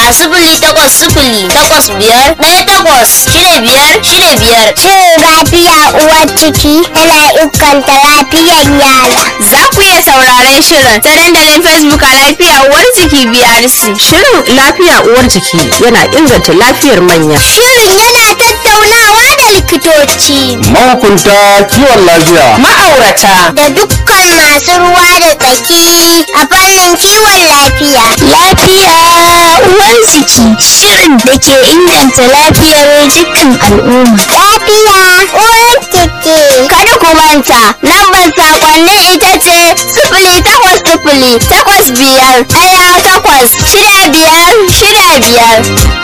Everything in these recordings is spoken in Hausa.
sifili takwas sifili takwas biyar ɗaya takwas shida biyar shida biyar. Shirin lafiya uwar ciki yana inganta lafiyar yara. Za ku iya sauraren shirin ta dandalin Facebook a lafiya uwar jiki BRC. Shirin lafiya uwar jiki yana inganta lafiyar manya. Shirin yana tattaunawa da likitoci mahukunta kiwon lafiya Ma'aurata da dukkan masu ruwa da tsaki a fannin kiwon lafiya. Lafiya uwar jiki shirin da ke inganta lafiyar dukkan al'umma. Lafiya uwar jiki. Kada ku manta, lambar sakonnin ita ce sifili takwas sifili takwas biyar ɗaya takwas shida biyar shida biyar.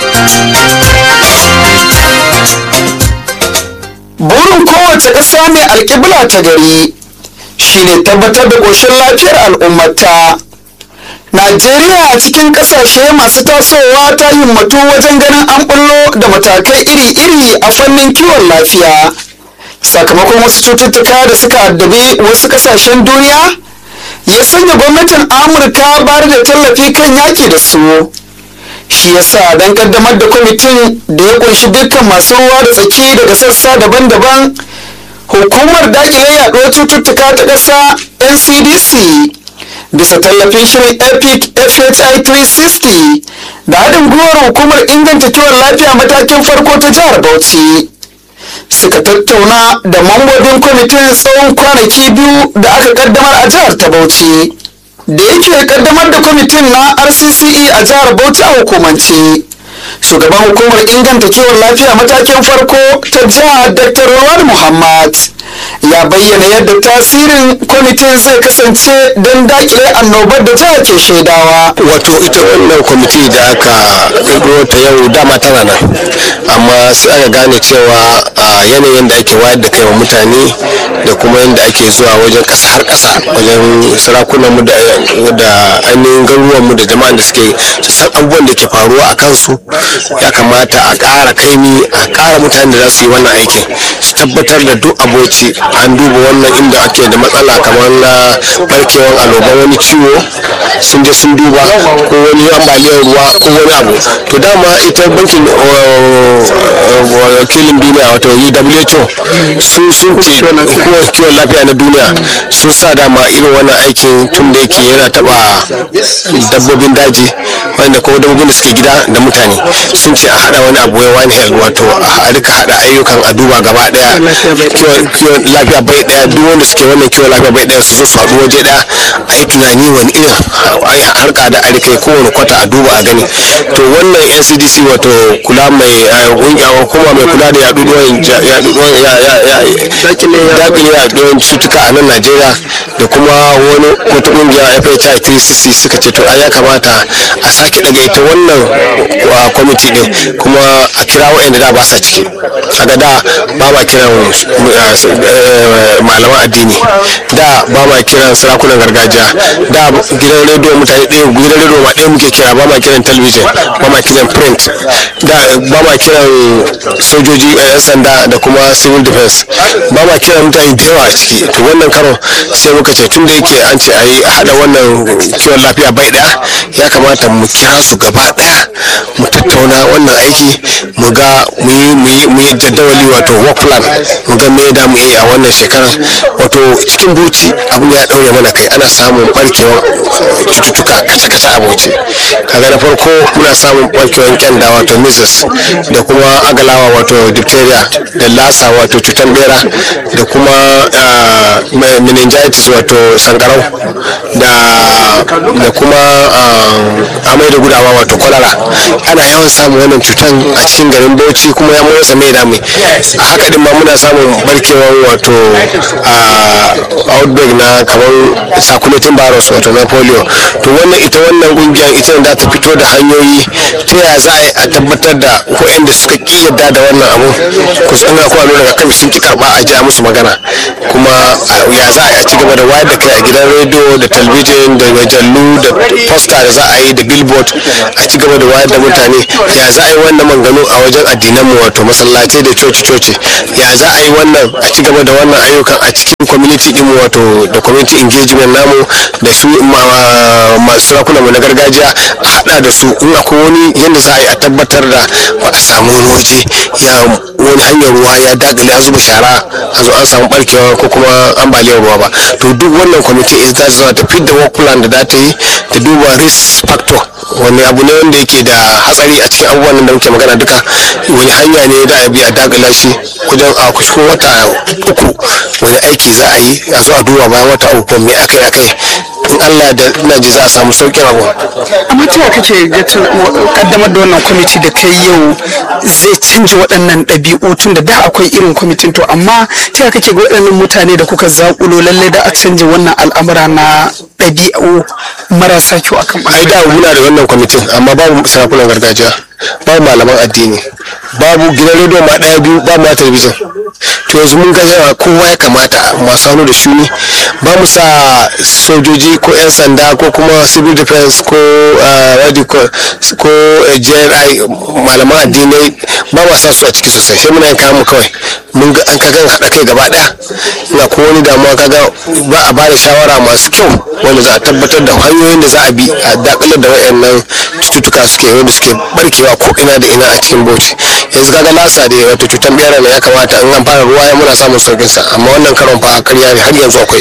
burin kowace ƙasa mai alƙibla ta gari shine tabbatar da ƙoshin lafiyar al'ummata najeriya a cikin ƙasashe masu tasowa ta himmatu wajen ganin an bullo da matakai iri-iri a fannin kiwon lafiya sakamakon wasu cututtuka da suka addabi wasu ƙasashen duniya ya sanya gwamnatin amurka bayar da tallafi kan yaƙi da su shi yasa don kaddamar da kwamitin da ya kunshi dukkan masu ruwa da tsaki daga sassa daban-daban hukumar dakile yaduwar cututtuka ta ƙasa ncdc bisa tallafin shirin epic fhi 360 da haɗin gwiwar hukumar inganta kiwon lafiya matakin farko ta jihar bauchi suka tattauna da mambobin kwamitin tsawon kwanaki biyu da aka kaddamar a jihar ta bauchi da yake kaddamar da kwamitin na rcce a jihar bauchi a hukumance shugaban hukumar inganta kiwon lafiya matakin farko ta jihar dr rawar muhammad ya bayyana yadda tasirin kwamitin zai kasance don dakile annobar da jihar ke shaidawa wato ita wannan kwamiti da aka ƙirƙiro ta yau dama tana nan amma sai aka gane cewa a yanayin da ake wayar da kai wa mutane da kuma yadda ake zuwa wajen ƙasa har ƙasa wajen sarakunan mu da ainihin garuruwan mu da jama'an da suke su san abubuwan da ke faruwa a kansu ya kamata a ƙara kaimi a ƙara mutanen da za su yi wannan aikin su tabbatar da duk aboci an duba wannan inda ake da matsala kamar na barkewar aloban wani ciwo sun je sun duba ko wani ambaliyar ruwa ko wani abu to dama ita bankin wakilin duniya wato who sun sun ce hukumar kiwon lafiya na duniya sun sa dama irin wannan aikin tun da yake yana taba dabbobin daji wanda ko dabbobin da suke gida da mutane sun ce a hada wani abu wani health wato a rika hada ayyukan a duba gaba daya kiwon lafiya bai daya duk wanda suke wannan kiwon lafiya bai daya su zo su haɗu waje daya a yi tunani wani irin harka da a rika kowane kwata a duba a gani to wannan ncdc wato kula mai hukuma mai kula da yaduduwan dakile yaduduwan cutuka a nan najeriya da kuma wani wata kungiya fhi 3cc suka ce to a ya kamata a sake daga ita wannan kwamiti din kuma a kira waɗanda da ba sa ciki a ga da ba ma kiran malaman addini da ba ma kiran sarakunan gargajiya da gidan rediyo mutane ɗaya gidan rediyo ma ɗaya muke kira ba ma kiran talabijin ba ma kiran print da ba ma kiran sojoji yan sanda da kuma civil defense ba ma kiran mutane da yawa a ciki to wannan karo sai muka ce tun da yake an ce a yi haɗa wannan kiwon lafiya bai ɗaya ya kamata mu kira su gaba ɗaya mu tattauna wannan aiki mu ga mu yi jaddawali wato work plan mu ga me da mu yi a wannan shekarar wato cikin bauchi abin ya ɗaure mana kai ana samun barkewar cututtuka kace-kace a bauchi kaga na farko muna samun barkewar kyanda wato measles da kuma agalawa wato diphtheria da lasa wato cutar bera da kuma meningitis wato sankarau da kuma amai da gudawa wato kwalara ana yawan samun wannan cutan a cikin garin bauchi kuma ya motsa mai dami a haka din ma muna samun barkewar wato outbreak na kamar circulating virus wato na polio to wannan ita wannan kungiyar ita da ta fito da hanyoyi ta ya za a tabbatar da waɗanda suka ki yadda da wannan abu kusa ina kuma nuna kan sun ki karba a ja musu magana kuma ya za a ci gaba da wayar da kai a gidan rediyo da talbijin da majallu da posta da za a yi da billboard a ci gaba da wayar da mutane ya za a yi wannan manganu a wajen addinan mu wato masallatai da coci-coci ya za a yi wannan a ci gaba da wannan ayyukan a cikin community din mu wato da community engagement namu da su ma- masu sarakunan mu na gargajiya a hada da su in akwai wani yadda za a yi a tabbatar da ba a samu wani waje ya wani hanyar ruwa ya dagale an zuba shara a zo an samu barkewa ko kuma ambaliyar ruwa ba to duk wannan kwamiti ita ta zama ta fidda work plan da za ta yi ta duba risk factor wani abu ne wanda yake da hatsari a cikin abubuwan da muke magana duka wani hanya ne da a bi a dagala shi wajen a cikin wata uku wani aiki za a yi a zo a duba bayan wata uku me aka yi aka yi in Allah da ina ji za a samu sauƙin abu amma ta yaya kake ga ta- wa- kaddamar da wannan kwamiti da kai yau zai canja waɗannan ɗabi'u tun da da akwai irin kwamitin to amma ta yaya kake ga waɗannan mutane da kuka zaƙulo lallai da a canja wannan al'amura na ɗabi'u marasa kyau akan ai da muna da wannan kwamitin amma babu sarakunan gargajiya babu malaman addini babu gidan rediyo ma ɗaya biyu babu ma talabijin to yanzu mun ga yawa kowa ya kamata masu hannu da shuni ba mu sa sojoji ko 'yan sanda ko kuma civil defense ko ah, what do you call- ko eh, jri malaman addinai ba ma sa su a ciki sosai sai muna yin kayan mu kawai mun ga an kaga haɗa kai gaba ɗaya ina ko wani damuwa kaga ba a bada shawara masu kyau wanda za a tabbatar da hanyoyin da za a bi a dakalar da wayannan cututtuka suke wanda suke barkewa ko ina da ina a cikin bauchi yanzu kaga lasa da wato cutar bera ne ya kamata in an fara ruwa ya muna samun saukin sa amma wannan karon fa karya ne har yanzu akwai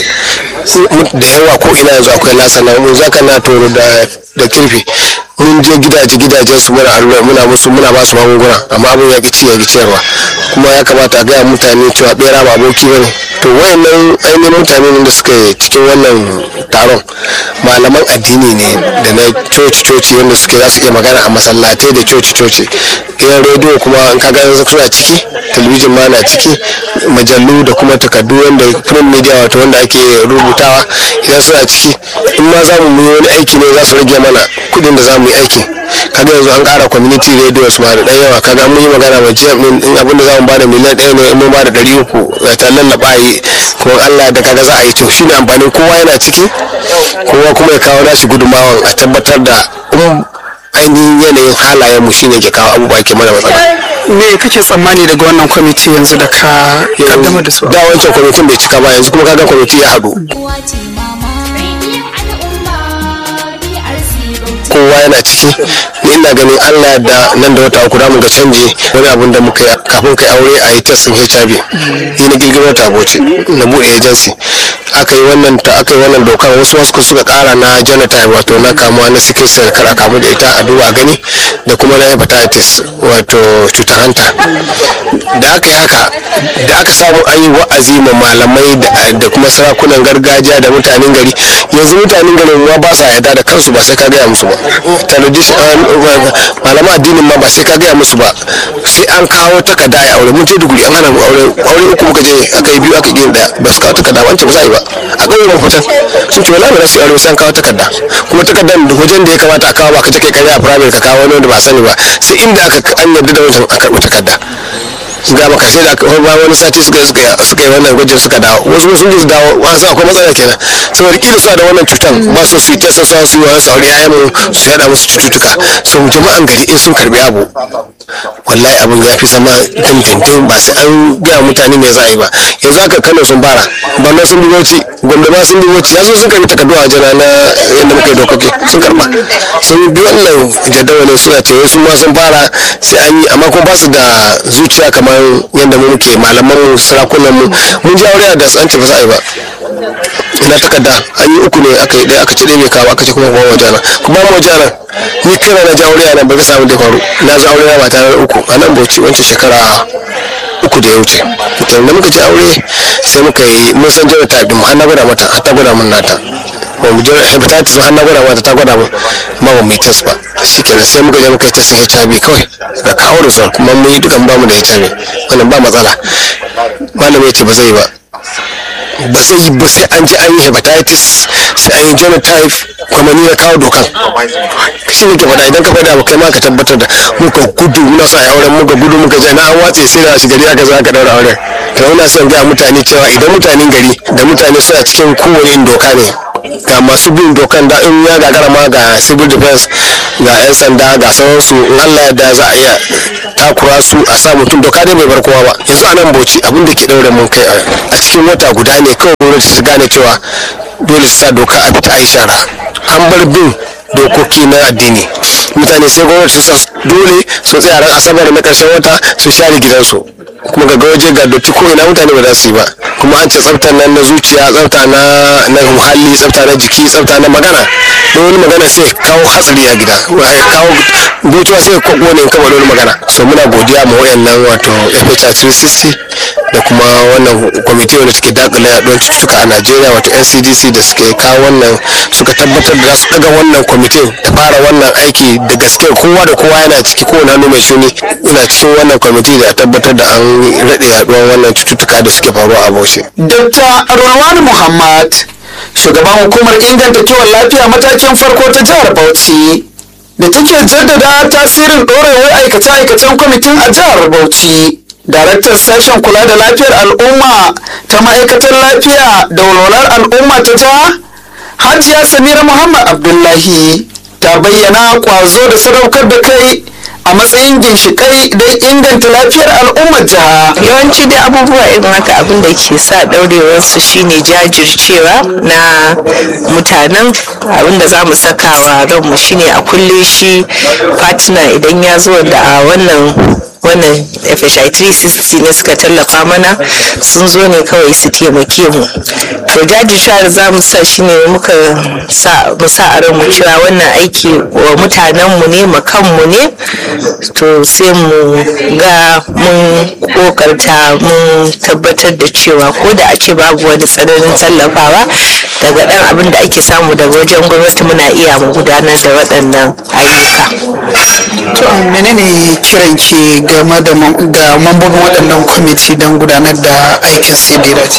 da yawa ko ina yanzu akwai lasa na mun zaka na toro da da kirfi mun je gidaje gidajen su muna allura muna musu muna ba su magunguna amma abin ya ci ya ciyarwa kuma ya kamata a gaya mutane cewa bera ba aboki bane to wayannan ainihin mutane ne da suka yi cikin wannan taron malaman addini ne da na coci coci wanda suke za su iya magana a masallatai da coci coci gidan rediyo kuma in ka gani suna ciki talabijin ma na ciki majallu da kuma takardu wanda print media wato wanda ake rubutawa idan suna ciki in ma za mu yi wani aiki ne za su rage mana kudin da za mu yi aikin kaga yanzu an kara community radio su ma da ɗan yawa kaga mun yi magana ma jiya din in abin da za mu ba da miliyan ɗaya ne in mun ba da ɗari uku ta lallaba a yi kuma Allah da kaga za a yi to shine amfanin kowa yana ciki kowa kuma ya kawo nashi gudunmawan a tabbatar da in ainihin yanayin halayen mu shine ke kawo abubuwa ke mana matsala me kake tsammani daga wannan kwamiti yanzu da ka kaddamar da su da wancan kwamitin bai cika ba yanzu kuma kaga kwamiti ya haɗu Uwace mama. Rediyon al'umma BRC Bauchi. kowa yana ciki ni ina ganin allah da nan da wata uku mu ga canji wani abun da muka yi kafin kai aure a yi testin hiv ni na girgiro ta boce na buɗe agency aka yi wannan ta aka yi wannan dokar wasu wasu suka kara na genotype wato na kamuwa na sickle cell kar a kamu da ita a duba gani da kuma na hepatitis wato cutar hanta da aka yi haka da aka samu an yi wa'azi ma malamai da- da kuma sarakunan gargajiya da mutanen gari yanzu mutanen garin ma ba sa yarda da kansu ba sai ka gaya musu ba tradition malaman addinin ma ba sai ka gaya musu ba sai an kawo takarda a aure mun je duguri an hana mu aure aure uku muka je aka yi biyu aka yi daya ba su kawo takarda ba an ce ba za a yi ba a ƙauyen ban fitan sun ce wala ba za su yi aure sai an kawo takarda kuma takardar da wajen da ya kamata a kawo ba ka je kai karya a firamare ka kawo wani wanda ba sani ba sai inda aka an yarda da wancan a karɓi takarda ga maka sai da aka ba wani sati suka yi suka yi- suka yi wannan gwajin suka dawo wasu sun ji su dawo wani sa akwai matsala kenan saboda kila suna da wannan cutan ba su su yi ta sassa su yi wani sauri yayan mu su yada musu cututtuka so jama'an gari in sun karbi abu wallahi abin ya fi zama dindindin ba sai an gaya mutane me za a yi ba yanzu haka kano sun fara banna sun bi bauchi gombe ma sun bi bauchi yanzu sun karbi takardu a jana na yadda muka yi dokoki sun karba sun bi wannan jadawalin suna ce wasu ma sun fara sai an yi amma kuma ba su da zuciya kamar yadda mu muke malaman mu sarakunan mu mun ji aure da an ce ba za a yi ba ina takarda an yi uku ne aka yi ɗaya aka ce ɗaya bai kawo aka ce kuma kuma wajana kuma mu wajana ni kira na ji aure a nan ba ga samu da faru na ji aure na mata na uku a nan bauchi wancan shekara uku da ya wuce to da muka ji aure sai muka yi mun san jira ta mu har na gwada mata har ta gwada mun nata ba mu jira hepatitis har na gwada mata ta gwada mun ma ba mu yi test ba shikenan sai muka je muka yi test HIV kawai da kawo result kuma mun yi dukan ba mu da HIV wannan ba matsala malami ya ce ba zai yi ba ba zai yi ba sai an ji an yi hepatitis sai an yi genotype kuma ni na kawo dokan shi ne ke faɗa idan ka faɗa abu kai ma ka tabbatar da muka gudu muna sa auren muka gudu muka je na an watse sai da shi gari aka zo aka daura auren to ina son ga mutane cewa idan mutanen gari da mutane suna cikin kowane irin doka ne ga masu bin dokan da in ya gagara ma ga civil defense ga 'yan sanda ga sauransu in allah da za a iya takura su a sa mutum doka dai bai bar kowa ba yanzu a nan bauchi abin da ke ɗaure mun kai a cikin wata guda ne kawai gwamnati su gane cewa dole su sa doka a fita a yi shara an bar bin dokoki na addini mutane sai gwamnati su sa dole su tsaya ran asabar na karshen wata su share gidansu kuma ga waje ga dotti ko ina mutane ba za su yi ba kuma an ce tsaftar nan na zuciya tsafta na na muhalli tsafta na jiki tsafta na magana don wani magana sai kawo hatsari a gida ya kawo gocewa sai ko ne in kama wani magana so muna godiya ma wayannan wato FHR 360 da kuma wannan kwamiti wanda take dakile yaduwar cututtuka a Najeriya wato NCDC da suke kawo wannan suka tabbatar da za su daga wannan kwamitin da fara wannan aiki da gaske kowa da kowa yana ciki kowane hannu mai shuni ina cikin wannan kwamiti da tabbatar da an rade yaduwar wannan cututtuka da suke faruwa a Bauchi. Dr. Rulwan Muhammad, shugaban hukumar inganta kiwon lafiya matakin farko ta jihar Bauchi, da take jaddada tasirin ɗorewar aikace-aikacen kwamitin a jihar Bauchi. Daraktan sashen kula da lafiyar al'umma ta ma'aikatar lafiya da walwalar al'umma ta jiha, Hajiya Samira Muhammad Abdullahi, ta bayyana ƙwazo da sadaukar da kai a matsayin ginshiƙai don inganta lafiyar al'ummar jiha. yawanci dai abubuwa irin haka abin da ke sa ɗaurewarsu shine jajircewa na mutanen abin da za mu saka wa ranmu shine a kulle shi fatina idan ya zo da a wannan wannan FHI 360 ne suka tallafa mana sun zo ne kawai su taimake mu to jajircewa da za mu sa shi ne muka sa mu sa a ranmu cewa wannan aiki wa mutanenmu ne ma kanmu ne to sai mu ga mun kokarta mun tabbatar da cewa ko da a ce babu wani tsananin tallafawa daga dan abin da ake samu daga wajen gwamnati muna iya mu gudanar da waɗannan ayyuka to menene kiran ki game da mam- ga mambobin waɗannan kwamiti don gudanar da aikin su da ya dace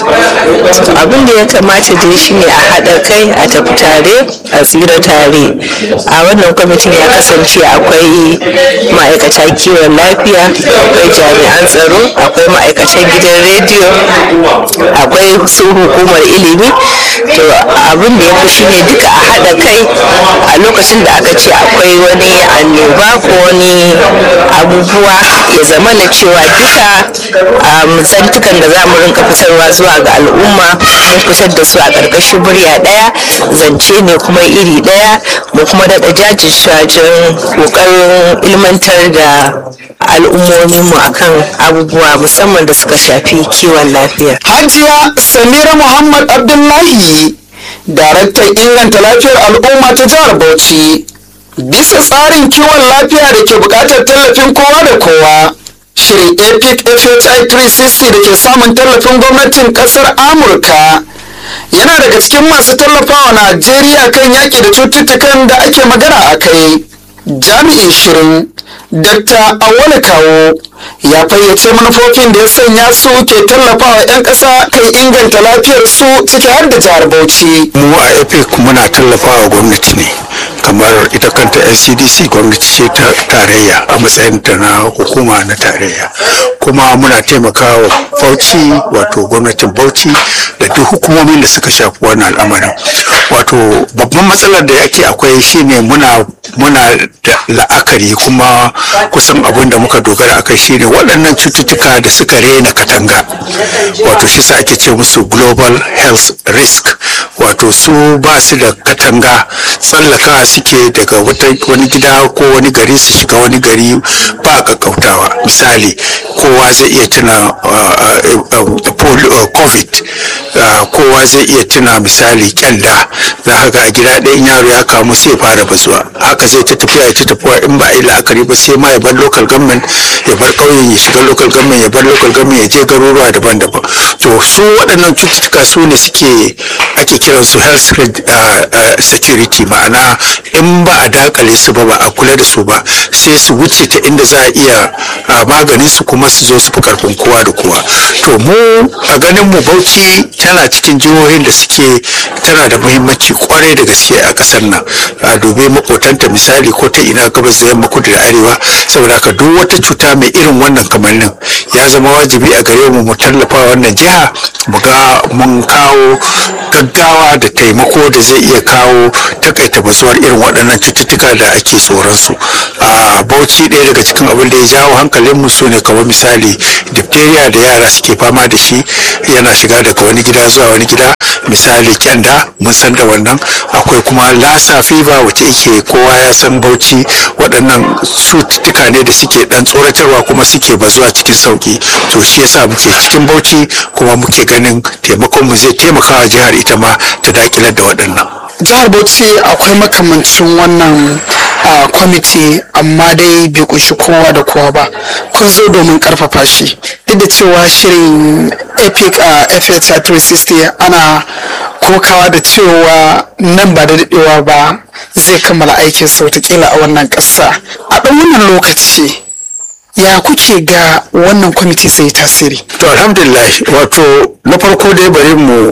abin da ya kamata dai shine a haɗa kai a tafi tare a tsira tare a wannan kwamitin ya kasance akwai ma'aikata kiwon lafiya akwai jami'an tsaro akwai ma'aikatan gidan rediyo akwai su hukumar ilimi to abin da ya fi shine duka a haɗa kai a lokacin da aka ce akwai wani annoba ko wani abubuwa ya zama na cewa duka um, zantukan da za mu rinka fitarwa zuwa ga al'umma mun fitar da su a ƙarƙashin murya ɗaya zance ne kuma iri ɗaya mu kuma daɗa jajircewa ƙoƙarin ilmantar da al'ummominmu akan abubuwa musamman da suka shafi kiwon lafiya. Hajiya Samira Muhammad Abdullahi, daraktan inganta lafiyar al'umma ta jihar Bauchi. Bisa tsarin kiwon lafiya da ke buƙatar tallafin kowa da kowa. Shirin EPIC FHI 360 da ke samun tallafin gwamnatin ƙasar Amurka. Yana daga cikin masu tallafawa Najeriya kan yaƙi da cututtukan da ake magana a kai. Jami'in shirin Dr. Awole Kawo ya fayyace manufofin da ya sanya su ke tallafawa 'yan ƙasa kan inganta lafiyar su ciki har da jihar Bauchi. mu a epic muna tallafawa gwamnati ne kamar ita kanta ncdc gwamnati ce ta tarayya a matsayin ta na hukuma na tarayya kuma muna taimakawa bauchi wato gwamnatin bauchi da duk hukumomin da suka shafi wannan al'amarin wato babban matsalar da yake akwai shine muna muna da la'akari kuma kusan abin da muka dogara akai shine waɗannan cututtuka da suka rena katanga wato shi sa ake ce musu global health risk wato su ba su da katanga tsallaka suke daga wata- wani gida ko wani gari su shiga wani gari ba kakkautawa misali kowa zai iya tuna uh, uh, uh, polio- uh, covid uh, kowa zai iya tuna misali kyanda za ka ga a gida ɗayan yaro ya kamu sai ya fara bazuwa haka zai ta tafiya ya ta tafiya in ba a yi la'akari ba sai ma ya bar local government ya bar ƙauyen ya shiga local government ya bar local government ya je garuruwa daban-daban to su waɗannan cututtuka su ne suke ake kiran su health uh, uh, security ma'ana in ba a dakale su ba ba a kula da su ba sai su wuce ta inda za a iya uh, maganin su kuma su zo su fi karfin kowa da kowa to mu a ganin mu bauchi tana cikin jihohin da suke tana da muhimmanci kwarai da gaske a kasar nan a dubi makotanta misali ko ta ina gabas da yamma kudu da arewa saboda haka duk wata cuta mai irin wannan kamannin ya zama wajibi a gare mu mu tallafa wannan jiha mu ga mun kawo gaggawa da taimako da zai iya kawo takaita bazuwar irin waɗannan cututtuka da ake tsoron su a bauchi ɗaya daga cikin abin da ya jawo hankalin mu sune kamar misali diphtheria da yara suke fama da shi yana shiga daga wani gida zuwa wani gida misali kyanda mun san da wannan akwai kuma lassa fever wacce yake kowa ya san bauchi waɗannan cututtuka ne da suke dan tsoratarwa kuma suke bazuwa cikin sauki to shi yasa muke cikin bauchi kuma muke ganin taimakon mu zai taimaka wa jihar ita ma ta dakilar da waɗannan jihar bauchi akwai makamancin wannan a kwamiti amma dai bai kunshi kowa da kowa ba kun zo domin karfafa shi duk da cewa shirin epic a fh 360 ana kokawa da cewa nan ba da daɗewa ba zai kammala aikin sautakila a wannan ƙasa a ɗan wannan lokaci ya kuke ga wannan kwamiti zai tasiri to alhamdulillah wato na farko dai bari mu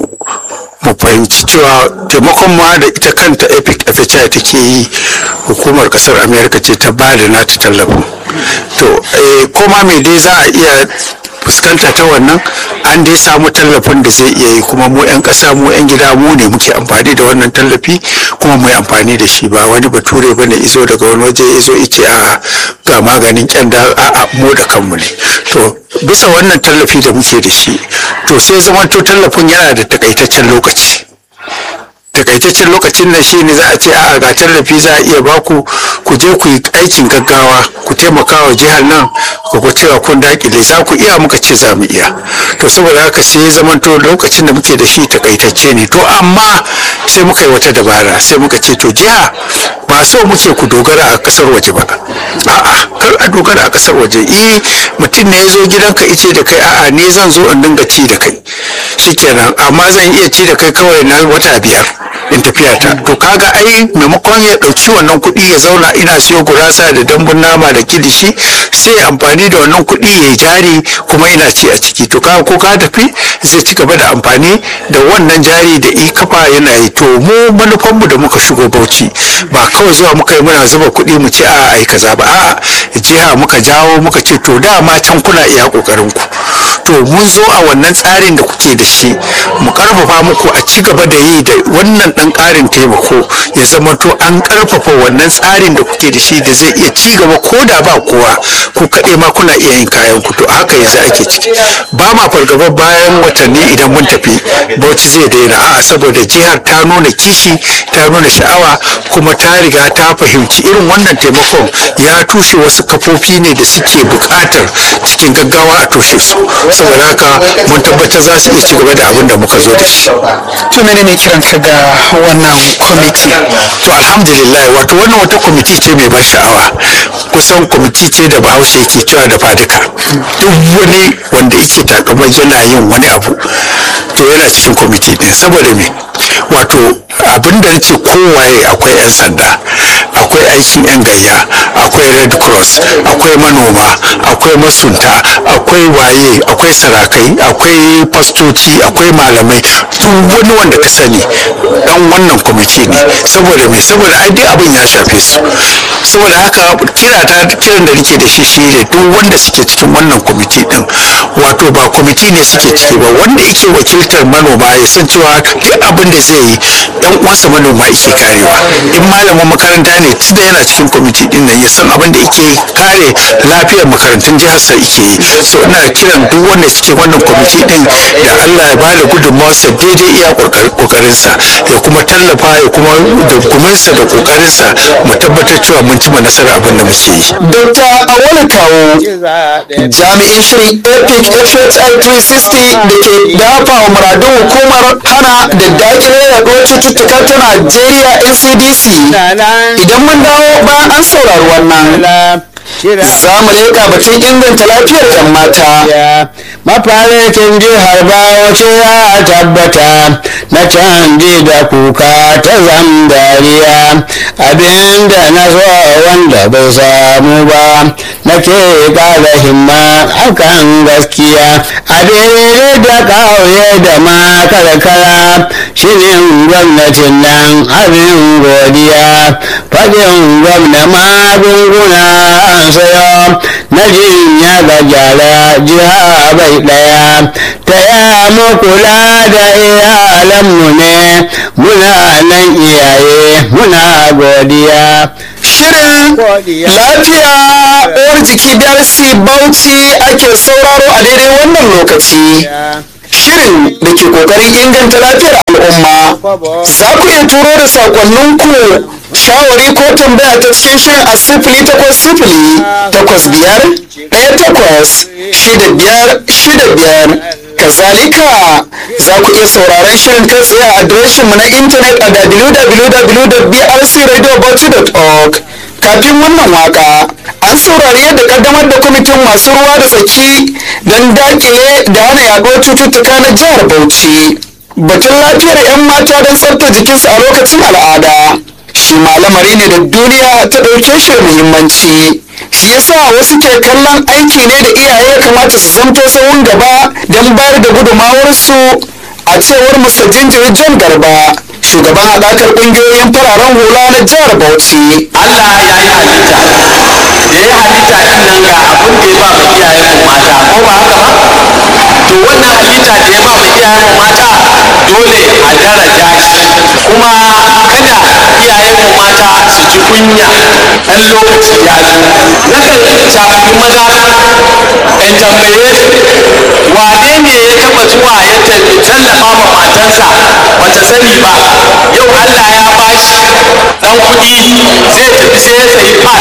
mu fahimci cewa taimakon ma da ita kanta epic fhi take yi hukumar kasar america ce ta ba da nata tallafin to eh, koma mai dai za a iya fuskanta ta wannan an dai samu tallafin da zai iya yi kuma mu 'yan ƙasa mu 'yan gida mu ne muke amfani da wannan tallafi kuma mu yi amfani da shi ba wani bature ba ne izo daga wani waje izo ice a ga maganin kyanda a a mu da kanmu ne to bisa wannan tallafi da muke da shi to sai zamanto tallafin yana da takaitaccen lokaci takaitaccen lokacin nan shi ne za a ce a ga tallafi za a iya baku ku je ku yi aikin gaggawa ku taimaka wa jihar nan ku ku cewa kun dakile za ku iya muka ce za mu iya to saboda haka sai ya zamanto lokacin da muke da shi takaitacce ne to amma sai muka yi wata dabara sai muka ce to jiha ba so muke ku dogara a kasar waje ba a'a kar a dogara a kasar waje eh mutum ne ya zo gidanka ice da kai a'a ne zan zo in dinga ci da kai shikenan amma zan iya ci da kai kawai na wata biyar in tafiya ta to kaga ai maimakon ya dauki wannan kuɗi ya zauna ina siyo gurasa da dambun nama da kilishi sai amfani da wannan kuɗi ya jari kuma ina ci a ciki to kaga ko ka tafi zai ci gaba da amfani da wannan jari da i kafa yana yi to mu manufanmu da muka shigo bauchi ba kawai zuwa muka yi muna zuba kuɗi mu ce a ai kaza ba a'a jiha muka jawo muka ce to dama can kuna iya kokarin ku to mun zo a wannan tsarin da kuke da shi mu karfafa muku a ci gaba da yi da wannan dan karin taimako ya zama to an karfafa wannan tsarin da kuke da shi da zai iya ci gaba ko da ba kowa ku kaɗai ma kuna iya yin kayan ku to haka yanzu ake ciki ba ma fargaba bayan watanni idan mun tafi bauchi zai daina a'a saboda jihar ta nuna kishi ta nuna sha'awa kuma ta riga ta fahimci irin wannan taimakon ya tushe wasu kafofi ne da suke buƙatar cikin gaggawa a toshe su saboda haka mun tabbatar za su iya ci gaba da abin da muka zo da shi to menene kiran ka ga wannan kwamiti to alhamdulillah wato wannan wata kwamiti ce mai ban sha'awa kusan kwamiti ce da bahaushe yake cewa da fadika duk wani wanda yake takamar yana yin wani abu to yana cikin kwamiti din saboda me wato abin da nace kowaye akwai 'yan sanda akwai aikin 'yan gayya akwai red cross akwai manoma akwai masunta akwai waye akwai sarakai akwai fastoci akwai malamai duk wani wanda ka sani dan wannan kwamiti ne saboda me saboda ai duk abin ya shafe su saboda haka kira ta kiran da nake da shi shine duk wanda suke cikin wannan kwamiti din wato ba kwamiti ne suke ciki ba wanda yake wakiltar manoma ya san cewa duk abin da zai yi yan uwansa manoma yake karewa in malamin makaranta ne tunda yana cikin kwamiti din nan ya san abin da yake kare lafiyar makarantun jihar sa yake yi so ina kiran duk wanda suke wannan kwamiti din da Allah ya bada gudunmawarsa daidai iya kokarinsa ya kuma tallafa ya kuma da guminsa da kokarinsa mu tabbatar cewa mun cima nasara abin da muke yi Dr. Awolu Kawo jami'in shirin Epic FHI 360 da ke dafa wa muradun hukumar hana da dakile yaduwar cututtuka ta Najeriya NCDC idan mun dawo bayan an saurari wannan za mu leƙa batun inganta lafiyar 'yan mata mafarikin jihar bauchi ya tabbata na canji da kuka ta zambariya abinda na so wanda bai samu ba nake ƙara himma akan gaskiya a daidai da ƙauye da ma karkara shirin gwamnatin nan abin godiya faɗin gwamna magunguna an sayo na jinya ga gyara jiha bai ɗaya ta ya mu kula da iyalanmu ne muna nan iyaye muna godiya Shirin lafiya uwar jiki darasi bauchi ake sauraro a daidai wannan lokaci. Shirin da ke kokarin inganta lafiyar al'umma. Za ku iya turo da sakonninku shawari ko tambaya ta cikin shirin a sifili takwas sifili takwas biyar ɗaya takwas shida biyar shida biyar. Kazalika za ku iya sauraron shirin kai tsaye a adireshinmu na intanet a www.brcradiobauchi.org kafin wannan waka an saurari yadda kaddamar da kwamitin masu ruwa da tsaki don dakile da hana yaduwar cututtuka na jihar Bauchi. Batun lafiyar 'yan mata don tsafta jikinsu a lokacin al'ada. Shi ma lamari ne da duniya ta ɗauke shi da muhimmanci. Shi yasa wasu ke kallon aiki ne da iyaye ya kamata su zamto sahun gaba don bayar da gudumawarsu a cewar Mr. Jinjiri John Garba. Shugaban haɗakar ƙungiyoyin fararen hula na jihar Bauchi. Allah ya yi halitta da ya halitta din nan ga abin da ya ba mu iyayen mu mata ko ba haka ba to wannan halitta da ya ba mu iyayen mu mata dole a daraja shi kuma kada iyayen mu mata su ji kunya ɗan lokaci ya zo nakan shafi maza in tambaye su wane ne ya taɓa zuwa ya tallafa ma matansa bata sani ba yau Allah ya bashi dan kuɗi zai tafi sai ya sayi pad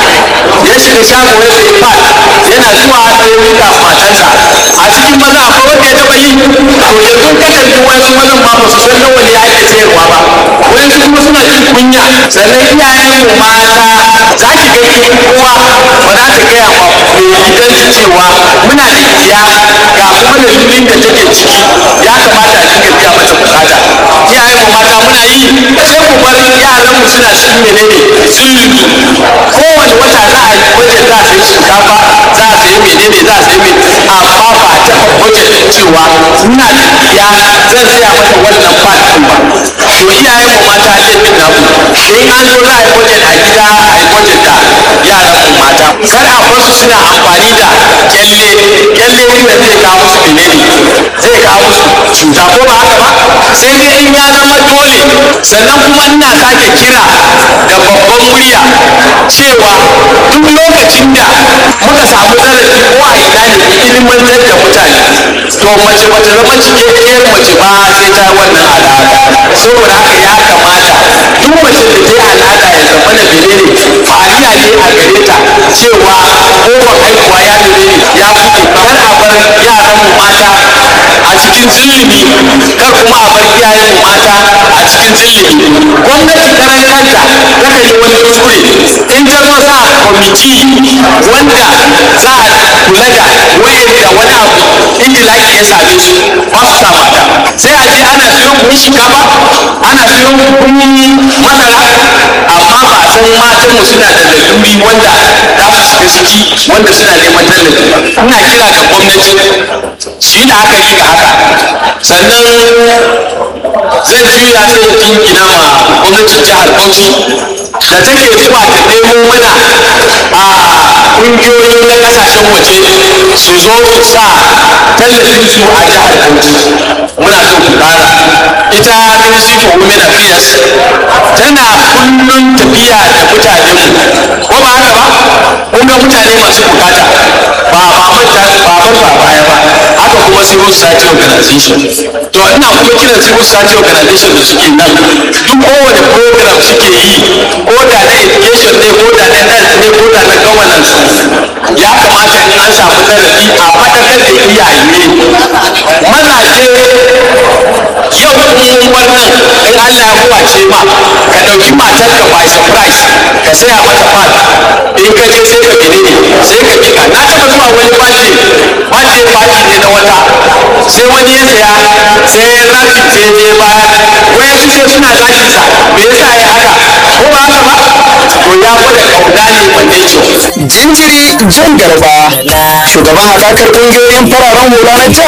ya shiga shago ya sayi pad yana zuwa sai ya mika matansa a cikin maza akwai wanda ya taɓa yi to yanzu ka kalli wasu mazan ma ba su san nawa ne ake sayarwa ba wasu kuma suna jin kunya sannan iyayen mu mata za ki ga kin uwa ba za ta gaya ma mai gidan cewa muna da iya ga kuma lalurin da take ciki ya kamata a dinga biya mata bukata iyayen mu mata muna yi sai mu bar yaran mu suna cikin menene sulhu kowane wata za a yi wajen za a sayi shinkafa za a sayi menene za a sayi menene amma ba a taɓa wajen cewa ina da iya zan saya mata wannan fat ɗin ba to iyayen mu mata laifin namu in an zo za a yi wajen a gida a yi wajen da yaran mu mata kar a bar su suna amfani da kyalle kyalle wanda zai kawo musu menene zai kawo musu cuta ko ba haka ba sai dai in ya zama dole sannan kuma ina sake kira da babban murya cewa duk lokacin da muka samu zarafi ko a ina ne mu ilimantar da mutane to mace bata zama cikakkiyar mace ba sai ta wannan al'ada saboda haka ya kamata duk mace da ta yi al'ada ya zama na menene fariya ne a gare ta cewa kofar haihuwa ya menene ya buɗe kar a bar yaran mu mata a cikin zulumi kar kuma a bar iyayen mu mata a cikin zulumi gwamnati karan kanta takan yi wani kuskure in ta zo sa kwamiti wanda za a kula da wayanda wani abu injilaki ya same su ba su sa mata sai a je ana siyo buhun shinkafa ana siyo buhun masara amma ba a san matan mu suna da laluri wanda za su shiga ciki wanda suna neman tallafi ba ina kira ga gwamnati su yi la'akari ga haka sannan zai juya sai ya jingina ma gwamnatin jihar bauchi da take zuwa ta nemo mana a ƙungiyoyi na ƙasashen waje su zo su sa tallafin su a jihar bauchi muna so ku ƙara ita ministry for women affairs tana kullum tafiya da mutane ko ba haka ba kun ga mutane masu bukata ba ba manta ba bar ba baya ba haka kuma civil society organization to ina kuma kiran civil society organization da suke nan duk kowane program suke yi ko da na education ne ko da na health ne ko da na governance ya kamata in an samu zarafi a faɗakar da iyaye mazaje yau in wannan in Allah ya kuwace ma ka ɗauki matarka by surprise ka saya mata pad in ka je sai ka gine ne sai ka kika na taɓa zuwa wani bashi bashi bashi ne na wata sai wani ya saya sai ya rafi sai je baya wai su sai suna zaki sa me yasa ya haka ko ba haka ba to ya gwada kauna ne wanda yake jinjiri jan garba shugaban haɗakar ƙungiyoyin fararen hula na jihar